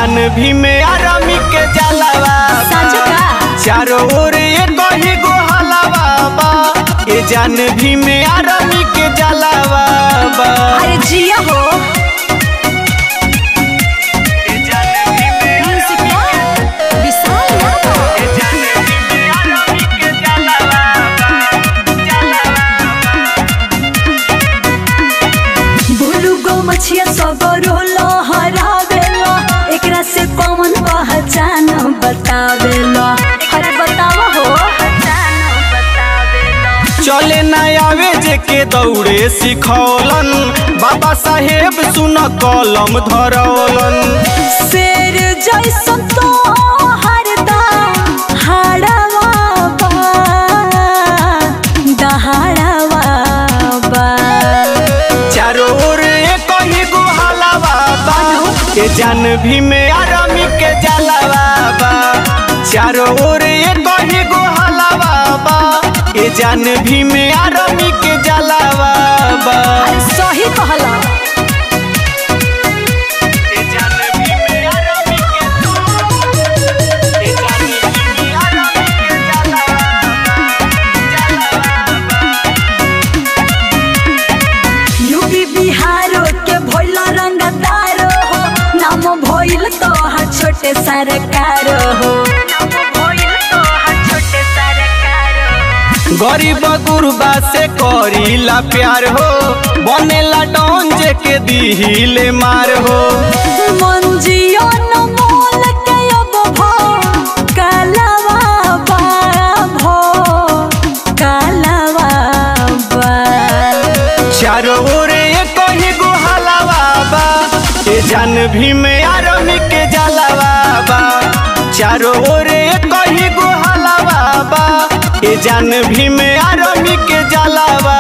जान भी में आरामी के जलावा साँझ का? चारों ओर ये कही गो हलावा बा ये जान भी में आरामी के जलावा बा अरे जिया हो ये जान भी में म्यूजिक का विशाल यादव ये जान भी में आरामी के जलावा बा जलावा भूलू गो मछिया सबरो लहरावेला एकरा से कौन पहचान बतावेला अरे बतावा हो चले न आवे जे के दौड़े सिखौलन बाबा साहेब सुन कलम धरौलन शेर जैसन तो हरदम हाड़वा बा दहाड़वा बा चारों ओर एक ही गुहालावा बा के जान भी में आरामी के जलावा बा चारों ओर एक ही गुहालावा बा के जान भी में आरामी के जलावा बा अरे सही कहला के जान भी में आरामी के के जान भी में आरामी के यूपी बिहारो के भोल रंगदारो हो नाम भइल तो हा छोटे सरकार हो गरीब गुरबा से करीला प्यार हो बनेला डॉन जे के दिहिले मार हो मंजियो न मोल के अब भो कालवा बा भो कालवा बा चारों ओर एक ही गुहालावा बा ये जान भी में आरमी के जलावा बा चारों ओर एक ही गुहालावा बा ये जान भी में आरमी के जलावा